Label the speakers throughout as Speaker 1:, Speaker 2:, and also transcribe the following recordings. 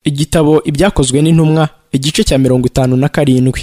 Speaker 1: igitabo ibyakozwe n'intumwa igice cya mirongo itanu na karindwi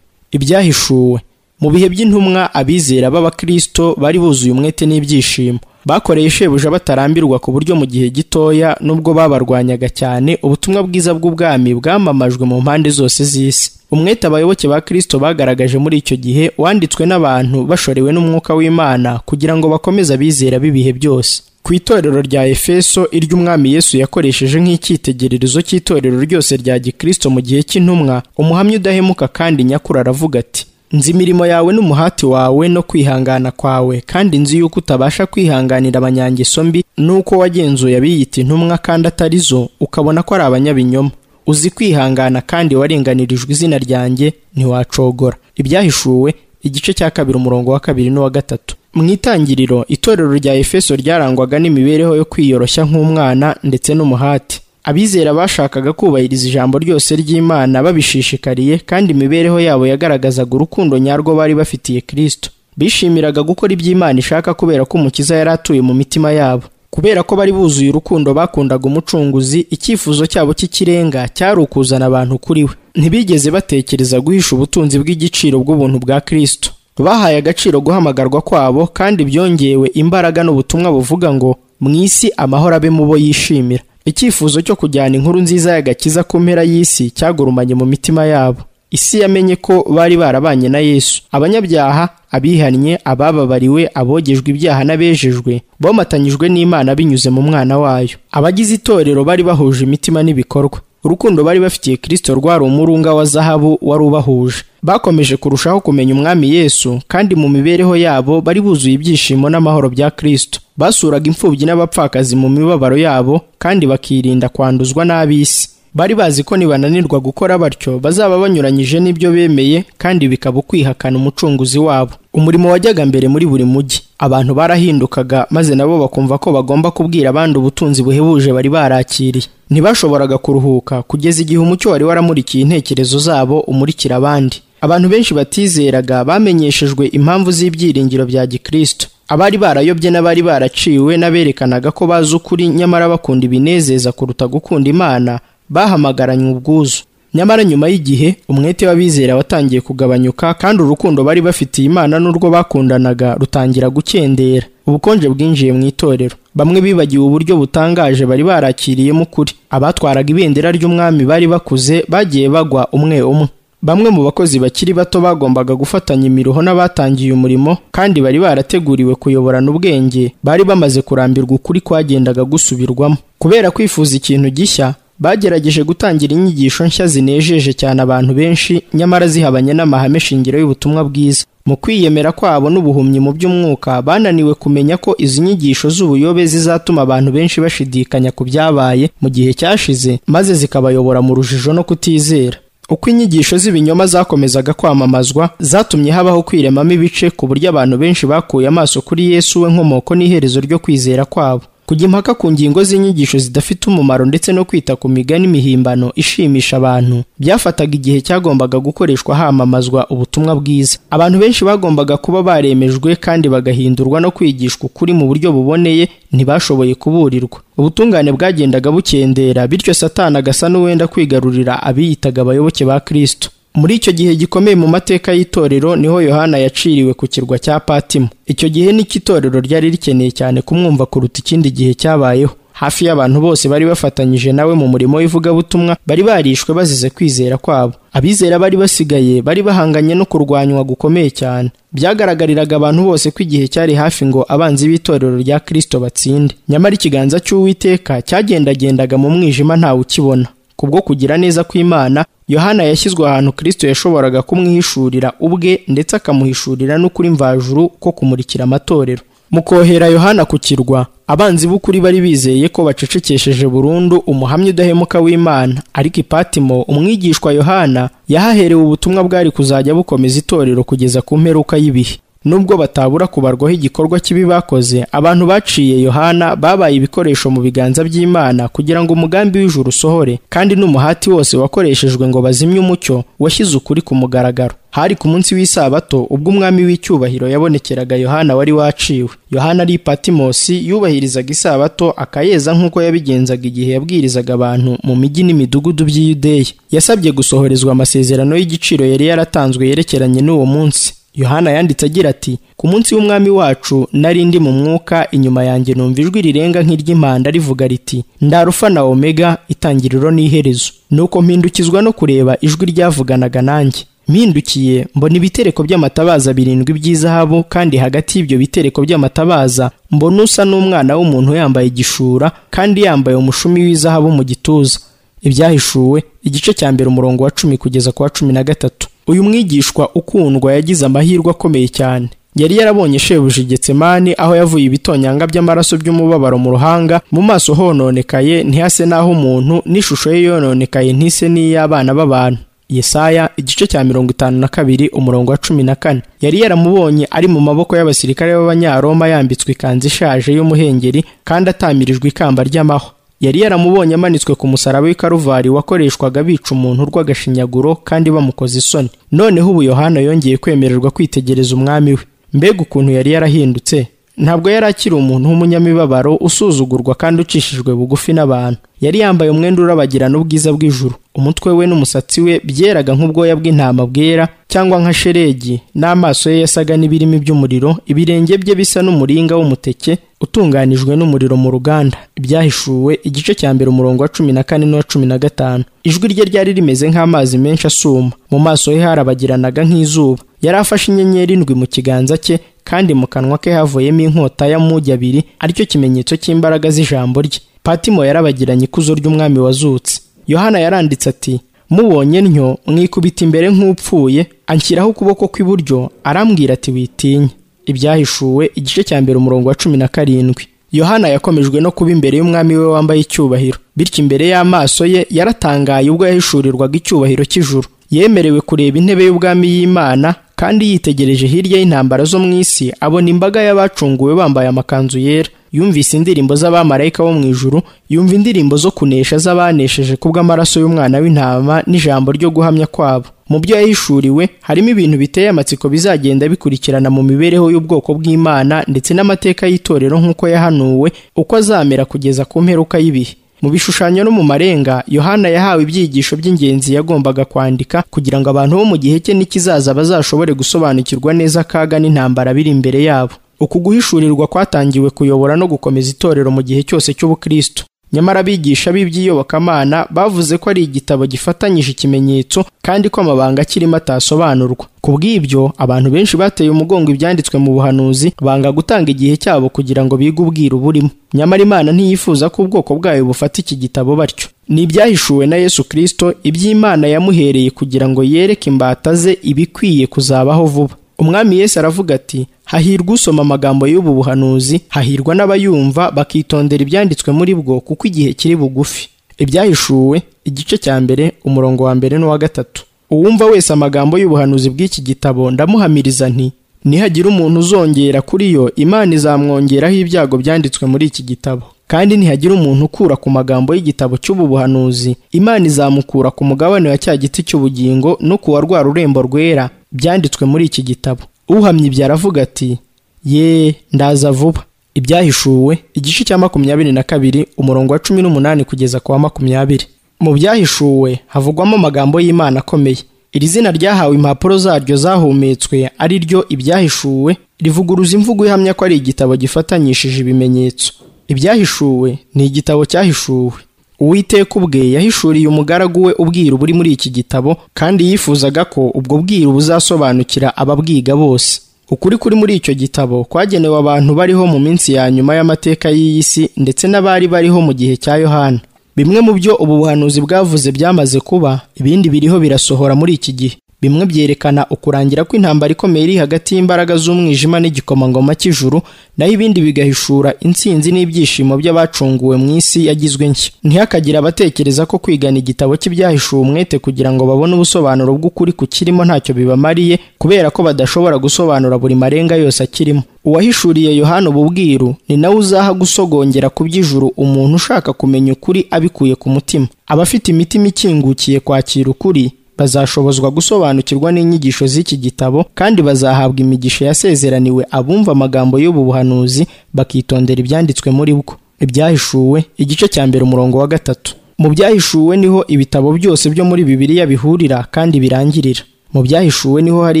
Speaker 1: ibyahishuwe mu bihe by'intumwa abizera b'abakristo bari buzuye umwete n'ibyishimo bakoreye shebuja batarambirwa ku buryo mu gihe gitoya nubwo babarwanyaga cyane ubutumwa bwiza bw'ubwami bwamamajwe mu mpande zose z'isi umwete abayoboke ba kristo bagaragaje muri icyo gihe wanditswe n'abantu bashorewe n'umwuka w'imana kugira ngo bakomeze abizera b'ibihe byose ku itorero rya efeso iry'umwami yesu yakoresheje nk'icyitegererezo cy'itorero ryose rya gikristo mu gihe cy'intumwa umuhamya udahemuka kandi nyakuri aravuga ati nzi imirimo yawe n'umuhati wawe no kwihangana kwawe kandi nzi yuko utabasha kwihanganira abanyangeso mbi n'uko wagenzuye abiyita intumwa kandi atari zo ukabona ko ari abanyabinyoma uzi kwihangana kandi warenganirijwe izina ryanjye ntiwacogora ibyahishuwe igice cya kabiri umurongo wa kabiri n'uwa gatatu mu itangiriro itorero rya efeso ryarangwaga n'imibereho yo kwiyoroshya nk'umwana ndetse n'umuhati abizera bashakaga kubahiriza ijambo ryose ry'imana babishishikariye kandi imibereho yabo yagaragazaga urukundo nyarwo bari bafitiye kristo bishimiraga gukora iby'imana ishaka kubera ko umukiza yari atuye mu mitima yabo kubera ko bari buzuye urukundo bakundaga umucunguzi icyifuzo cyabo cy'ikirenga cyari ukuzana abantu kuri we ntibigeze batekereza guhisha ubutunzi bw'igiciro bw'ubuntu bwa kristo bahaye agaciro guhamagarwa kwabo kandi byongewe imbaraga n'ubutumwa buvuga ngo mu isi amahoro abe mu bo yishimira icyifuzo cyo kujyana inkuru nziza y'agakiza ku mpera y'isi cyagurumanye mu mitima yabo isi yamenye ko bari barabanye na yesu abanyabyaha abihannye abababariwe abogejwe ibyaha n'abejejwe bomatanyijwe n'imana binyuze mu mwana wayo abagize itorero bari bahuje imitima n'ibikorwa urukundo bari bafitiye kirisito rwari umurunga wa zahabu wari ubahuje bakomeje kurushaho kumenya umwami yesu kandi mu mibereho yabo bari buzuye ibyishimo n'amahoro bya kirisito basuraga imfubyi n'abapfakazi mu mibabaro yabo kandi bakirinda kwanduzwa n'ab'isi bari bazi ko nibananirwa gukora batyo bazaba banyuranyije n'ibyo bemeye kandi bikaba ukwihakana umucunguzi wabo umurimo wajyaga mbere muri buri mujyi abantu barahindukaga maze nabo bakumva ko bagomba kubwira abandi ubutunzi buhebuje bari barakiriye ntibashoboraga kuruhuka kugeza igihe umucyo wari waramurikiye intekerezo zabo umurikira abandi abantu benshi batizeraga bamenyeshejwe impamvu z'ibyiringiro bya gikristo abari barayobye n'abari baraciwe n'aberekanaga ko bazi ukuri nyamara bakunda ibinezeza kuruta gukunda imana bahamagaranye ubwuzu nyamara nyuma y'igihe umwete w'abizera watangiye kugabanyuka kandi urukundo bari bafitiye imana n'urwo bakundanaga rutangira gukendera ubukonje bwinjiye mu itorero bamwe bibagiwe uburyo butangaje bari barakiriyemo ukuri abatwaraga ibendera ry'umwami bari bakuze bagiye bagwa umwe umwe bamwe mu bakozi bakiri bato bagombaga gufatanya imiruho n'abatangiye umurimo kandi bari barateguriwe kuyoborana ubwenge bari bamaze kurambirwa ukuri kwagendaga gusubirwamo kubera kwifuza ikintu gishya bagerageje gutangira inyigisho nshya zinejeje cyane abantu benshi nyamara zihabanye n'amahame shingiro y'ubutumwa bwiza mu kwiyemera kwabo n'ubuhumyi mu by'umwuka bananiwe kumenya ko izi nyigisho z'ubuyobe zizatuma abantu benshi bashidikanya ku byabaye mu gihe cyashize maze zikabayobora mu rujijo no kutizera uko inyigisho z'ibinyoma zakomezaga kwamamazwa zatumye habaho kwiremamo ibice ku buryo abantu benshi bakuye amaso kuri yesu we nkomoko n'iherezo ryo kwizera kwabo kujya impaka ku ngingo z'inyigisho zidafite umumaro ndetse no kwita ku migani mihimbano ishimisha abantu byafataga igihe cyagombaga gukoreshwa hamamazwa ubutumwa bwiza abantu benshi bagombaga kuba baremejwe kandi bagahindurwa no kwigishwa ukuri mu buryo buboneye ntibashoboye kuburirwa ubutungane bwagendaga bukendera bityo satani agasa n'uwenda kwigarurira abiyitaga abayoboke ba kristo muri icyo gihe gikomeye mu mateka y'itorero niho yohana yaciriwe ku kirwa cya patimo icyo gihe nicyo itorero ryari rikeneye cyane kumwumva kuruta ikindi gihe cyabayeho hafi y'abantu bose bari bafatanyije nawe mu murimo w'ivugabutumwa bari barishwe bazize kwizera kwabo abizera bari basigaye bari bahanganye no kurwanywa gukomeye cyane byagaragariraga abantu bose ko igihe cyari hafi ngo abanzi b'itorero rya kirisito batsinde nyamara ikiganza cy'uwiteka cyagendagendaga mu mwijima ntawe ukibona kubwo kugira neza kw'Imana Yohana yashyizwe ahantu Kristo yashoboraga kumwihishurira ubwe ndetse akamuhishurira n'ukuri mvajuru ko kumurikira amatorero mu kohera Yohana ku kirwa abanzi b'ukuri bari bizeye ko bacecekesheje burundu umuhamya udahemuka w'Imana ariko Ipatimo umwigishwa Yohana yahaherewe ubutumwa bwari kuzajya bukomeza itorero kugeza ku mperuka y'ibihe nubwo batabura kubarwaho igikorwa kibi bakoze abantu baciye yohana babaye ibikoresho mu biganza by'imana kugira ngo umugambi w'ijuru usohore kandi n'umuhati wose wakoreshejwe ngo bazimye umucyo washyize ukuri ku mugaragaro hari ku munsi w'isabato ubwo umwami w'icyubahiro yabonekeraga yohana wari waciwe yohana ari patimosi yubahirizaga isabato akayeza nk'uko yabigenzaga igihe yabwirizaga abantu mu mijyi n'imidugudu by'i yudeya yasabye gusohorezwa amasezerano y'igiciro yari yaratanzwe yerekeranye n'uwo munsi yohana yanditse agira ati ku munsi w'umwami wacu nari ndi mu mwuka inyuma yanjye numva ijwi rirenga nk'iry'impanda rivuga riti ndarufa na omega itangiriro n'iherezo nuko mpindukizwa no kureba ijwi ryavuganaga nanjye mpindukiye mbona ibitereko by'amatabaza birindwi by'izahabu kandi hagati y'ibyo bitereko by'amatabaza mbona usa n'umwana w'umuntu yambaye igishura kandi yambaye umushumi w'izahabu mu gituza ibyahishuwe igice cya mbere umurongo wa cumi kugeza ku wa cumi na gatatu uyu mwigishwa ukundwa yagize amahirwe akomeye cyane yari yarabonye shebuja igetsemani aho yavuye ibitonyanga by'amaraso by'umubabaro mu ruhanga mu maso hononekaye ntihase n'aho umuntu n'ishusho ye yononekaye ntise n'iy'abana b'abantu yesaya igice cya mirongo itanu na kabiri umurongo wa cumi na kane yari yaramubonye ari mu maboko y'abasirikare b'abanyaroma yambitswe ikanzu ishaje y'umuhengeri kandi atamirijwe ikamba ry'amahwa yari yaramubonye amanitswe ku musaraba w'ikaruvari wakoreshwaga bica umuntu urw'agashinyaguro kandi bamukoze isoni noneho ubu yohana yongeye kwemererwa kwitegereza umwami we mbega ukuntu yari yarahindutse ntabwo yari akiri umuntu w'umunyamibabaro usuzugurwa kandi ucishijwe bugufi n'abantu yari yambaye umwenda urabagirana ubwiza bw'ijuru umutwe we n'umusatsi we byeraga nk'ubwoya bw'intama bwera cyangwa nka sheregi n'amaso ye yasaga n'ibirimi by'umuriro ibirenge bye bisa n'umuringa w'umuteke utunganijwe n'umuriro mu ruganda ibyahishuwe igice cya mbere umurongo wa cumi na kane n'uwa cumi na gatanu ijwi rye ryari rimeze nk'amazi menshi asuma mu maso he harabagiranaga nk'izuba yari afashe inyenyeri indwi mu kiganza cye kandi mu kanwa ke havuyemo inkota y'amugi abiri aricyo kimenyetso cy'imbaraga z'ijambo rye patimo yarabagiranye ikuzo ry'umwami wazutse yohana yaranditse ati mubonye ntyo mwikubita imbere nk'upfuye anshyiraho ukuboko kw'iburyo arambwira ati witinya ibyahishuwe igice cya mbere umurongo wa cumi na karindwi yohana yakomejwe no kuba imbere y'umwami we wambaye icyubahiro bityo imbere y'amaso ye yaratangaye ubwo yahishurirwaga icyubahiro cy'ijuru yemerewe kureba intebe y'ubwami y'imana kandi yitegereje hirya y'intambara zo mu isi abona imbaga y'abacunguwe bambaye amakanzu yera yumvise indirimbo z'abamarayika bo mu ijuru yumva indirimbo zo kunesha z'abanesheje kubw'amaraso y'umwana w'intama n'ijambo ryo guhamya kwabo mu byo yahishuriwe harimo ibintu biteye amatsiko bizagenda bikurikirana mu mibereho y'ubwoko bw'imana ndetse n'amateka y'itorero nk'uko yahanuwe uko azamera kugeza ku mperuka y'ibihe mu bishushanyo no mu marenga yohana yahawe ibyigisho by'ingenzi yagombaga kwandika kugira ngo abantu bo mu gihe cye n'ikizaza bazashobore gusobanukirwa neza akaga n'intambara biri imbere yabo uku guhishurirwa kwatangiwe kuyobora no gukomeza itorero mu gihe cyose cy'ubukristo nyamara abigisha b'iby'iyobokamana bavuze ko ari igitabo gifatanyije ikimenyetso kandi ko amabanga akirimo atasobanurwa ku bw'ibyo abantu benshi bateye umugongo ibyanditswe mu buhanuzi banga gutanga igihe cyabo kugira ngo bige ubwiru burimo nyamara imana ntiyifuza ko ubwoko bwayo bufata iki gitabo batyo ni ibyahishuwe na yesu kirisito iby'imana yamuhereye kugira ngo yereke imbata ze ibikwiye kuzabaho vuba umwami yesu aravuga ati hahirwa usoma amagambo y'ubu buhanuzi hahirwa n'abayumva bakitondera ibyanditswe muri bwo kuko igihe kiri bugufi ibyahishuwe igice cya mbere umurongo wa mbere n'uwa gatatu uwumva wese amagambo y'ubuhanuzi bw'iki gitabo ndamuhamiriza nti nihagira umuntu uzongera kuri yo imana izamwongeraho ibyago byanditswe muri iki gitabo kandi ntihagira umuntu ukura ku magambo y'igitabo cy'ubu buhanuzi imana izamukura ku mugabane wa cya giti cy'ubugingo no ku wa rwa rurembo rwera byanditswe muri iki gitabo uhamye ibyo aravuga ati ye ndaza vuba ibyahishuwe igice cya makumyabiri na kabiri umurongo wa cumi n'umunani kugeza ku wa makumyabiri mu byahishuwe havugwamo amagambo y'imana akomeye iri zina ryahawe impapuro zaryo zahumetswe ari ryo ibyahishuwe rivuguruza imvugo ihamya ko ari igitabo gifatanyishije ibimenyetso ibyahishuwe ni igitabo cyahishuwe uwiteka ubwe yahishuriye umugaragu we ubwiru buri muri iki gitabo kandi yifuzaga ko ubwo bwiru buzasobanukira ababwiga bose ukuri kuri muri icyo gitabo kwagenewe abantu bariho mu minsi ya nyuma y'amateka y'iyi si ndetse n'abari bariho mu gihe cya yohana bimwe mu byo ubu buhanuzi bwavuze byamaze kuba ibindi biriho birasohora muri iki gihe bimwe byerekana ukurangira kw'intambara ikomeye iri hagati y'imbaraga z'umwijima n'igikomangoma cy'ijuru naho ibindi bigahishura intsinzi n'ibyishimo by'abacunguwe mu isi yagizwe nshya ntihakagire abatekereza ko kwigana igitabo cy'ibyahishuwe umwete kugira ngo babone ubusobanuro bw'ukuri ku kirimo ntacyo bibamariye kubera ko badashobora gusobanura buri marenga yose akirimo uwahishuriye yohana ububwiru ni nawe uzaha gusogongera ku by'ijuru umuntu ushaka kumenya ukuri abikuye ku mutima abafite imitima ikingukiye kwakira ukuri bazashobozwa gusobanukirwa n'inyigisho z'iki gitabo kandi bazahabwa imigisha yasezeraniwe abumva amagambo y'ubu buhanuzi bakitondera ibyanditswe muri bwo ibyahishuwe igice cya mbere umurongo wa gatatu mu byahishuwe niho ibitabo byose byo muri bibiliya bihurira kandi birangirira mu byahishuwe niho hari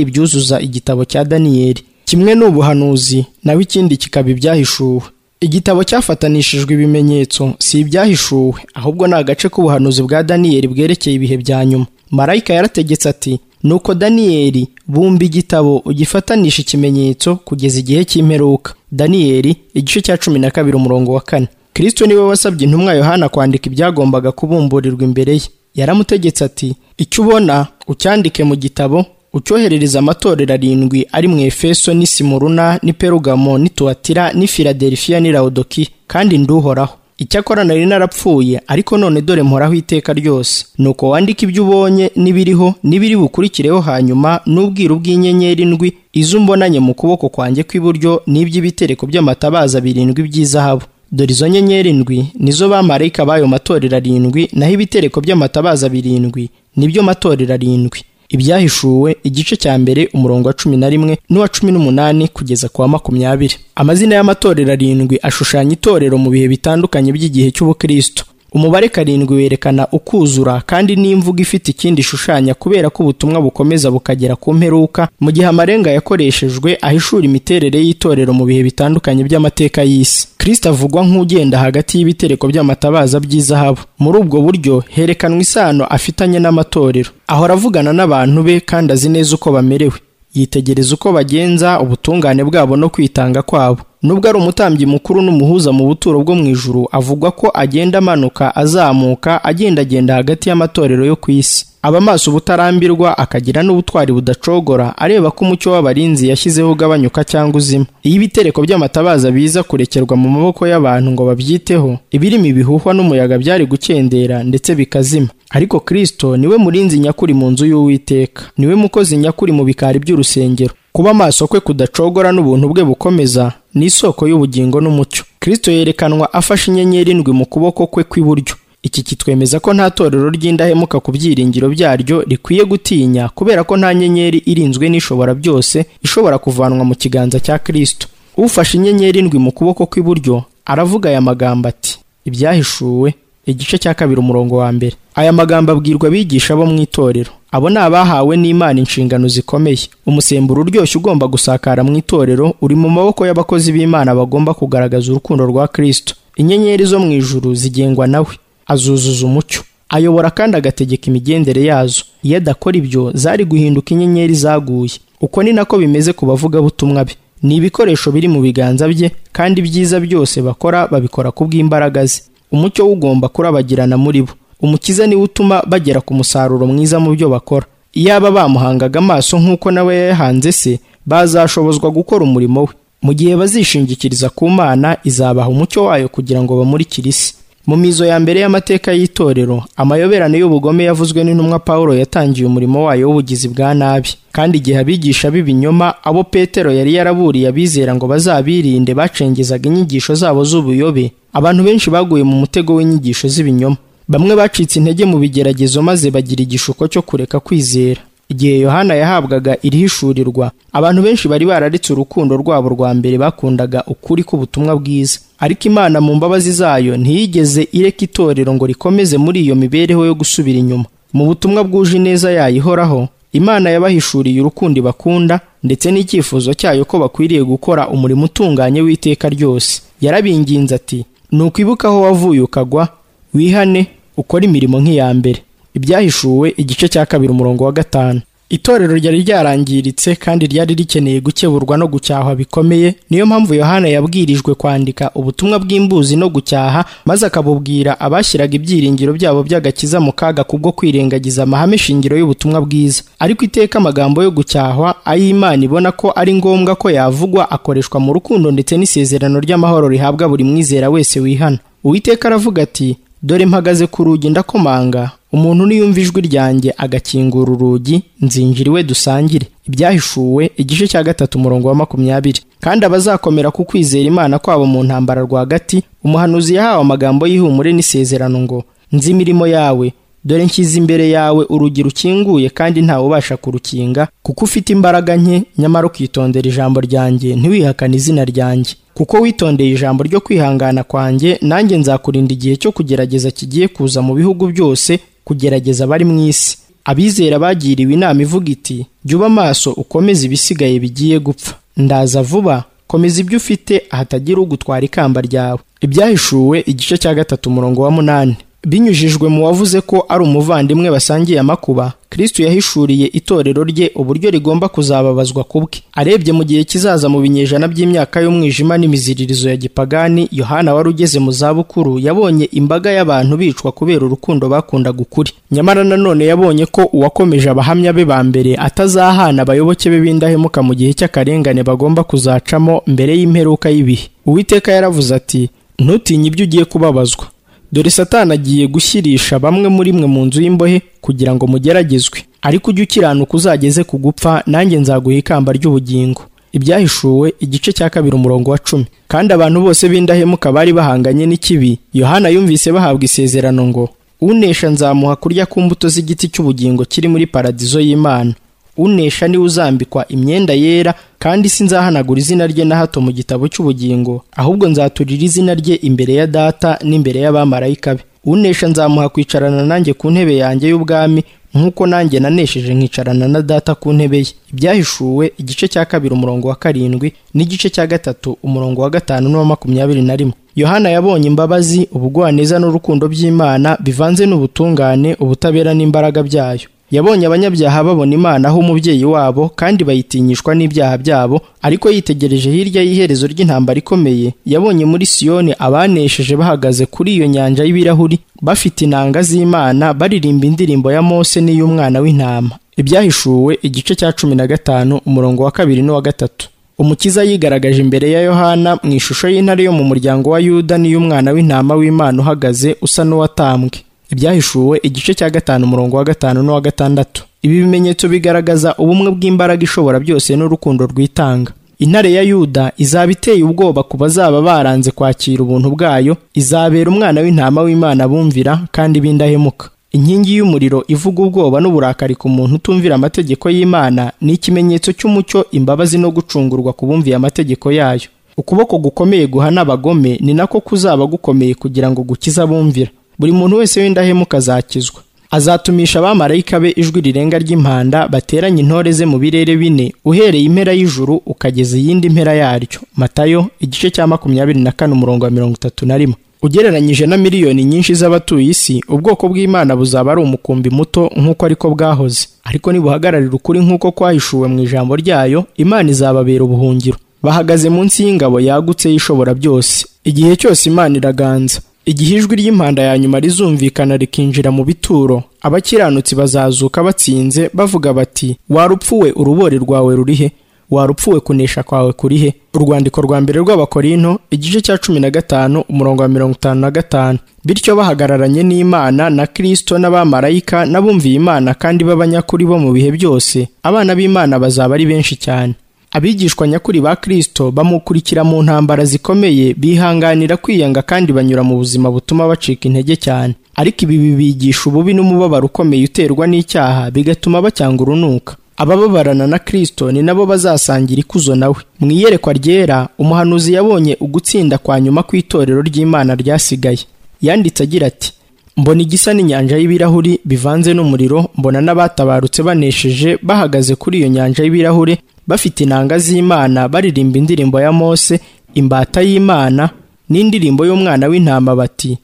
Speaker 1: ibyuzuza igitabo cya daniyeli kimwe ni ubuhanuzi naho ikindi kikaba ibyahishuwe igitabo cyafatanishijwe ibimenyetso si ibyahishuwe ahubwo ni agace k'ubuhanuzi bwa daniyeli bwerekeye ibihe bya nyuma marayika yarategetse ati nuko daniyeli bumba igitabo ugifanisha ikimenyetso kugeza igihe cy'imperuka daniyeli igice cya cumi na kabiri umurongo wa kane kirisito niwe wasabye intumwa yohana kwandika ibyagombaga kubumburirwa imbere ye yaramutegetse ati icyo ubona ucyandike mu gitabo ucyoherereza amatorero arindwi ari mu efeso n'i simuruna n'i perugamo n'i tuwatira n'i filadelifiya n'i lawudoki kandi nduhoraho icyakora nari narapfuye ariko none dore mporaho iteka ryose nuko wandika ibyo ubonye n'ibiriho n'ibiri bukurikireho hanyuma n'ubwiru bw'inyenyeri ndwi izo umbonanye mu kuboko kwanjye kw'iburyo n'iby'ibitereko by'amatabaza birindwi by'izahabu dore izo nyenyeri ndwi nizo bamarayika b'ayo matorero arindwi naho ibitereko by'amatabaza birindwi nibyo matorero arindwi ibyahishuwe igice cya mbere umurongo wa cumi na rimwe n'uwa cumi n'umunani kugeza ku wa makumyabiri amazina y'amatorero arindwi ashushanya itorero mu bihe bitandukanye by'igihe cy'ubukristo umubare karindwi werekana ukuzura kandi n'imvugo ifite ikindi ishushanya kubera ko ubutumwa bukomeza bukagera ku mperuka mu gihe amarenga yakoreshejwe ahishura imiterere y'itorero mu bihe bitandukanye by'amateka y'isi kirisito avugwa nk'ugenda hagati y'ibitereko by'amatabaza by'izahabu muri ubwo buryo herekanwa isano afitanye n'amatorero ahora avugana n'abantu be kandi azi neza uko bamerewe yitegereza uko bagenza ubutungane bwabo no kwitanga kwabo nubwo ari umutambyi mukuru n'umuhuza mu buturo bwo mu ijuru avugwa ko agenda amanuka azamuka agendagenda hagati y'amatorero yo ku isi aba maso ubutarambirwa akagira n'ubutwari budacogora areba ko umucyo w'abarinzi yashyizeho ugabanyuka cyangwa uzima iyo ibitereko by'amatabaza biza kurekerwa mu maboko y'abantu ngo babyiteho ibirimo ibihuhwa n'umuyaga byari gukendera ndetse bikazima ariko kirisito niwe murinzi nyakuri mu nzu y'uwiteka niwe mukozi nyakuri mu bikari by'urusengero kuba amaso kwe kudacogora n'ubuntu bwe bukomeza ni isoko y'ubugingo n'umucyo kirisito yerekanwa afashe inyenyeri indwi mu kuboko kwe kw'iburyo iki kitwemeza ko nta torero ry'indahemuka ku byiringiro byaryo rikwiye gutinya kubera ko nta nyenyeri irinzwe n'ishobora byose ishobora kuvanwa mu kiganza cya kirisito ufashe inyenyeri ndwi mu kuboko kw'iburyo aravuga aya magambo ati ibyahishuwe igice cya kabiri umurongo wa mbere aya magambo abwirwa abigisha bo mu itorero abo ni abahawe n'imana inshingano zikomeye umusemburo uryoshye ugomba gusakara mu itorero uri mu maboko y'abakozi b'imana bagomba kugaragaza urukundo rwa kirisito inyenyeri zo mu ijuru zigengwa nawe azuzuza umucyo ayobora kandi agategeka imigendere yazo iyo adakora ibyo zari guhinduka inyenyeri zaguye uko ni nako bimeze ku bavugabutumwa be ni ibikoresho biri mu biganza bye kandi ibyiza byose bakora babikora ku bw'imbaraga ze umucyo ugomba kurabagirana muri bo umukiza niwe utuma bagera ku musaruro mwiza mu byo bakora iyaba bamuhangaga amaso nk'uko nawe yayahanze se bazashobozwa gukora umurimo we mu gihe bazishingikiriza ku mana izabaha umucyo wayo kugira ngo bamurikire isi mu mizo ya mbere y'amateka y'itorero amayoberane y'ubugome yavuzwe n'intumwa pawulo yatangiye umurimo wayo w'ubugizi bwa nabi kandi igihe abigisha b'ibinyoma abo petero yari yaraburiye abizera ngo bazabirinde bacengezaga inyigisho zabo z'ubuyobe abantu benshi baguye mu mutego w'inyigisho z'ibinyoma bamwe bacitse intege mu bigeragezo maze bagira igishuko cyo kureka kwizera igihe yohana yahabwaga irihishurirwa abantu benshi bari bararetse urukundo rwabo rwa mbere bakundaga ukuri k'ubutumwa bwiza ariko imana mu mbabazi zayo ntiyigeze ireka itorero ngo rikomeze muri iyo mibereho yo gusubira inyuma mu butumwa bwuje ineza yayo ihoraho imana yabahishuriye urukundo bakunda ndetse n'icyifuzo cyayo ko bakwiriye gukora umurimo utunganye w'iteka ryose yarabinginze ati nukwibuka aho wavuye ukagwa wihane ukore imirimo nk'iya mbere ibyahishuwe igice cya kabiri umurongo wa gatanu itorero ryari ryarangiritse kandi ryari rikeneye gukeburwa no gucyahwa bikomeye niyo mpamvu yohana yabwirijwe kwandika ubutumwa bw'imbuzi no gucyaha maze akabubwira abashyiraga ibyiringiro byabo by'agakiza mu kaga kubwo kwirengagiza amahame shingiro y'ubutumwa bwiza ariko iteka amagambo yo gucyahwa ay'imana ibona ko ari ngombwa ko yavugwa akoreshwa mu rukundo ndetse n'isezerano ry'amahoro rihabwa buri mwizera wese wihana uwiteka aravuga ati dore mpagaze ku rugi ndakomanga umuntu niyumva ijwi ryanjye agakingura urugi nzinjira iwe dusangire ibyahishuwe igice cya gatatu umurongo wa makumyabiri kandi abazakomera ku kwizera imana kwabo mu ntambara rwagati umuhanuzi yahawe amagambo y'ihumure n'isezerano ngo nzi imirimo yawe dore nshyize imbere yawe urugi rukinguye kandi ntawe ubasha kurukinga kuko ufite imbaraga nke nyamara ukitondera ijambo ryanjye ntiwihakane izina ryanjye kuko witondeye ijambo ryo kwihangana kwanjye nanjye nzakurinda igihe cyo kugerageza kigiye kuza mu bihugu byose kugerageza abari mu isi abizera bagiriwe inama ivuga iti jya uba maso ukomeze ibisigaye bigiye gupfa ndaza vuba komeza ibyo ufite ahatagira ugutwara ikamba ryawe ibyahishuwe igice cya gatatu umurongo wa munani binyujijwe mu wavuze ko ari umuvandimwe basangiye amakuba kristo yahishuriye itorero rye uburyo rigomba kuzababazwa ku bwe arebye mu gihe kizaza mu binyejana by'imyaka y'umwijima n'imiziririzo ya gipagani yohana wari ugeze mu zabukuru yabonye imbaga y'abantu bicwa kubera urukundo bakundaga ukuri nyamara nanone yabonye ko uwakomeje abahamya be ba mbere atazahana abayoboke be b'indahemuka mu gihe cy'akarengane bagomba kuzacamo mbere y'imperuka y'ibihe uwiteka yaravuze ati ntutinye ibyo ugiye kubabazwa dore satani agiye gushyirisha bamwe muri mwe mu nzu y'imbohe kugira ngo mugeragezwe ariko ujye ukiranuka uzageze ku gupfa nanjye nzaguha ikamba ry'ubugingo ibyahishuwe igice cya kabiri umurongo wa cumi kandi abantu bose b'indahemuka bari bahanganye n'ikibi yohana yumvise bahabwa isezerano ngo unesha nzamuha kurya ku mbuto z'igiti cy'ubugingo kiri muri paradizo y'imana unesha niwe uzambikwa imyenda yera kandi sinzahanagura izina rye na hato mu gitabo cy'ubugingo ahubwo nzaturira izina rye imbere ya data n'imbere y'abamarayika be unesha nzamuha kwicarana nanjye ku ntebe yanjye y'ubwami nk'uko nanjye nanesheje nkicarana na data ku ntebe ye ibyahishuwe igice cya kabiri umurongo wa karindwi n'igice cya gatatu umurongo wa gatanu n'uwa makumyabiri na rimwe yohana yabonye imbabazi ubugwaneza n'urukundo by'imana bivanze n'ubutungane ubutabera n'imbaraga byayo yabonye abanyabyaha babona imana aho umubyeyi wabo kandi bayitinyishwa n'ibyaha byabo ariko yitegereje hirya y'iherezo ry'intambara ikomeye yabonye muri siyoni abanesheje bahagaze kuri iyo nyanja y'ibirahuri bafite inanga z'imana baririmba indirimbo ya mose n'iy'umwana w'intama ibyahishuwe igice cya cumi na gatanu umurongo wa kabiri n'uwa gatatu umukiza yigaragaje imbere ya yohana mu ishusho y'intare yo mu muryango wa yuda n'iy'umwana w'intama w'imana uhagaze usa n'uwatambwe ibyahishuwe igice cya gatanu umurongo wa gatanu n'uwa gatandatu ibi bimenyetso bigaragaza ubumwe bw'imbaraga ishobora byose n'urukundo rwitanga intare ya yuda izaba iteye ubwoba ku bazaba baranze kwakira ubuntu bwayo izabera umwana w'intama w'imana bumvira kandi b'indahemuka inkingi y'umuriro ivuga ubwoba n'uburakari ku muntu utumvira amategeko y'imana ni ikimenyetso cy'umucyo imbabazi no gucungurwa ku bumviye amategeko yayo ukuboko gukomeye guhana abagome ni nako kuzaba gukomeye kugira ngo gukize abumvira buri muntu wese w'indahemuka azakizwa azatumisha abamarayika be ijwi rirenga ry'impanda bateranye intore ze mu birere bine uhereye impera y'ijuru ukageza iyindi mpera yaryo matayo igice cya makumyabiri na kane umurongo wa mirongo itatu na rimwe ugereranyije na miliyoni nyinshi z'abatuye isi ubwoko bw'imana buzaba ari umukumbi muto nk'uko ariko bwahoze ariko nibuhagararira ukuri nk'uko kwahishuwe mu ijambo ryayo imana izababera ubuhungiro bahagaze munsi y'ingabo yagutse y'ishobora byose igihe cyose imana iraganza igihe ijwi ry'impanda ya nyuma rizumvikana rikinjira mu bituro abakiranutsi bazazuka batsinze bavuga bati warupfuwe urubori rwawe rurihe warupfuwe kunesha kwawe kurihe urwandiko rwa mbere rw'abakorino igice cya cumi na gatanu umurongo wa mirongo itanu na gatanu bityo bahagararanye n'imana na kristo n'abamarayika n'abumviye imana kandi b'abanyakuri bo mu bihe byose abana b'imana bazaba ari benshi cyane abigishwa nyakuri ba Kristo bamukurikira mu ntambara zikomeye bihanganira kwiyanga kandi banyura mu buzima butuma bacika intege cyane ariko ibi bibigisha ububi n'umubabaro ukomeye uterwa n'icyaha bigatuma bacyanga urunuka abababarana na Kristo ni nabo bazasangira ikuzo nawe mu iyerekwa ryera umuhanuzi yabonye ugutsinda kwa nyuma kw'itorero ry'Imana ryasigaye yanditse agira ati mbona igisa n'inyanja y'ibirahuri bivanze n'umuriro mbona n'abatabarutse banesheje bahagaze kuri iyo nyanja y'ibirahuri bafite inanga z'imana baririmba indirimbo ya mose imbata y'imana n'indirimbo y'umwana w'intama bati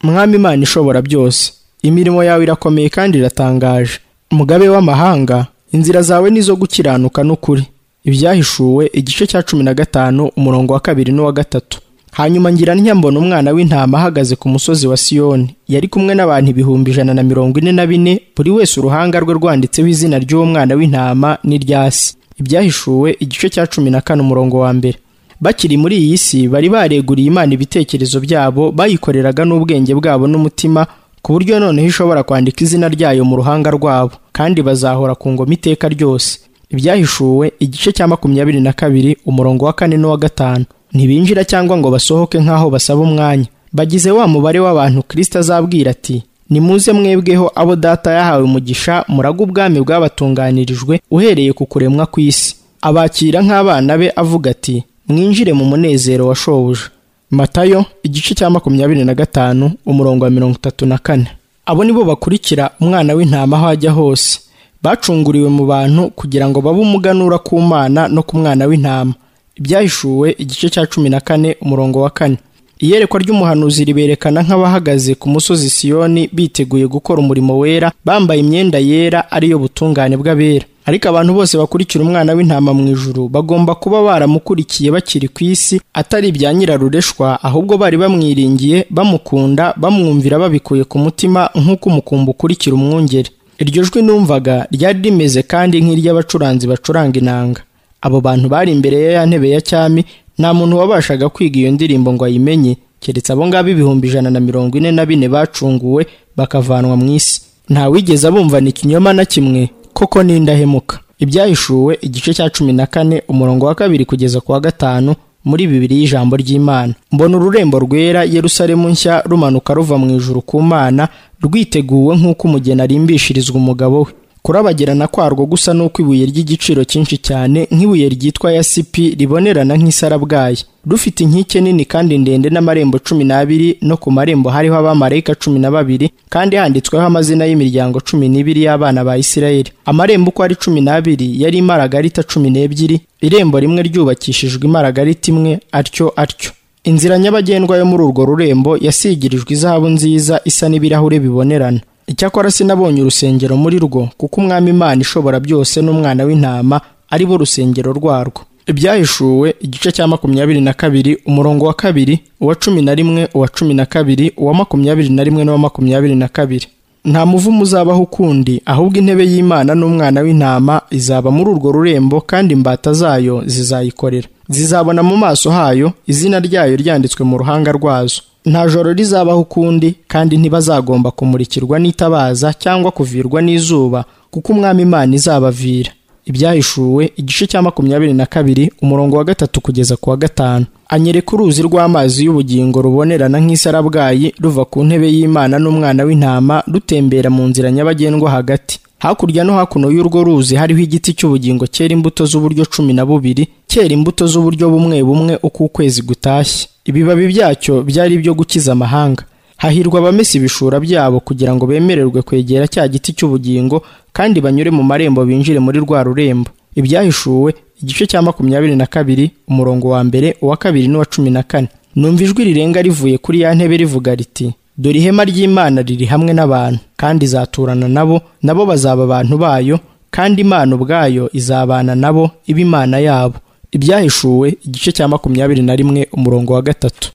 Speaker 1: mwami imana ishobora byose imirimo yawe irakomeye kandi iratangaje umugabe w'amahanga inzira zawe ni izo gukiranuka n'ukuri ibyahishuwe igice cya cumi na gatanu umurongo wa kabiri n'uwa gatatu hanyuma ngira ntyambona umwana w'intama ahagaze ku musozi wa siyoni yari kumwe n'abantu ibihumbi ijana na mirongo ine na bine buri wese uruhanga rwe rwanditseho izina ry'uwo mwana w'intama n'iryasi ibyahishuwe igice cya cumi na kane umurongo wa mbere bakiri muri iyi si bari bareguriye imana ibitekerezo byabo bayikoreraga n'ubwenge bwabo n'umutima ku buryo noneho ishobora kwandika izina ryayo mu ruhanga rwabo kandi bazahora ku ngoma iteka ryose ibyahishuwe igice cya makumyabiri na kabiri umurongo wa kane n'uwa gatanu ntibinjira cyangwa ngo basohoke nk'aho basaba umwanya bagize wa mubare w'abantu kirisita azabwira ati nimuze mwebweho abo data yahawe umugisha murage ubwami bwabatunganirijwe uhereye ku kuremwa kw'isi abakira nk'abana be avuga ati mwinjire mu munezero wa shobuja matayo igice cya makumyabiri na gatanu umurongo wa mirongo itatu na kane abo ni bo bakurikira umwana w'intama aho ajya hose bacunguriwe mu bantu kugira ngo babe umuganura ku mana no ku mwana w'intama ibyahishuwe igice cya cumi na kane umurongo wa kane iyerekwa ry'umuhanuzi riberekana nk'abahagaze ku musozi siyoni biteguye gukora umurimo wera bambaye imyenda yera ariyo butungane bw'abera ariko abantu bose bakurikira umwana w'intama mu ijuru bagomba kuba baramukurikiye bakiri ku isi atari ibya nyirarureshwa ahubwo bari bamwiringiye bamukunda bamwumvira babikuye ku mutima nk'uko umukumbi ukurikira umwungeri iryo jwi numvaga ryari rimeze kandi nk'iry'abacuranzi bacuranga inanga abo bantu bari imbere ya ya ntebe ya cyami nta muntu wabashaga kwiga iyo ndirimbo ngo ayimenye keretse abo ngabo ibihumbi ijana na mirongo ine na bine bacunguwe bakavanwa mu isi ntawigeze abumvana ikinyoma na kimwe koko n'indahemuka ibyahishuwe igice cya cumi na kane umurongo wa kabiri kugeza ku wa gatanu muri bibiri y'ijambo ry'imana mbona ururembo rwera yerusalemu nshya rumanuka ruva mu ijuru ku mana rwiteguwe nk'uko umugeni arimbishirizwa umugabo we kurabagirana kwarwo gusa n'uko ibuye ry'igiciro cyinshi cyane nk'ibuye ryitwa yasipi ribonerana nk'isarabwayi rufite inkike nini kandi ndende n'amarembo cumi n'abiri no ku marembo hariho abamarayika cumi na babiri kandi handitsweho amazina y'imiryango cumi n'ibiri y'abana ba isirayeli amarembo uko ari cumi n'abiri yari imaragarita cumi n'ebyiri irembo rimwe ryubakishijwe imaragarita imwe atyo atyo inzira nyabagendwa yo muri urwo rurembo yasigirijwe izahabu nziza isa n'ibirahure bibonerana icyakora sinabonye urusengero muri rwo kuko umwami imana ishobora byose n'umwana w'intama ari bo rusengero rwarwo ibyahishuwe igice cya makumyabiri na kabiri umurongo wa kabiri uwa cumi na rimwe uwa cumi na kabiri uwa makumyabiri na rimwe n'uwa makumyabiri na kabiri nta muvumo uzabaho ukundi ahubwo intebe y'imana n'umwana w'intama izaba muri urwo rurembo kandi imbata zayo zizayikorera zizabona mu maso hayo izina ryayo ryanditswe mu ruhanga rwazo nta joro rizabaho ukundi kandi ntibazagomba kumurikirwa n'itabaza cyangwa kuvirwa n'izuba kuko umwami imana izabavira ibyahishuwe igice cya makumyabiri na kabiri umurongo wa gatatu kugeza ku wa gatanu anyereka uruzi rw'amazi y'ubugingo rubonerana nk'isarabwayi ruva ku ntebe y'imana n'umwana w'intama rutembera mu nzira nyabagendwa hagati hakurya no hakuno y'urwo ruzi hariho igiti cy'ubugingo cyera imbuto z'uburyo cumi na bubiri cyera imbuto z'uburyo bumwe bumwe uko ukwezi gutashye ibibabi byacyo byari ibyo gukiza amahanga hahirwa abamesa ibishura byabo kugira ngo bemererwe kwegera cya giti cy'ubugingo kandi banyure mu marembo binjire muri rwa rurembo ibyahishuwe igice cya makumyabiri na kabiri umurongo wa mbere uwa kabiri n'uwa cumi na kane numva ijwi rirenga rivuye kuri ya ntebe rivuga riti dore ihema ry'imana riri hamwe n'abantu kandi izaturana nabo nabo bazaba abantu bayo kandi imana ubwayo izabana nabo iba imana yabo ibyahishuwe igice cya makumyabiri na rimwe umurongo wa gatatu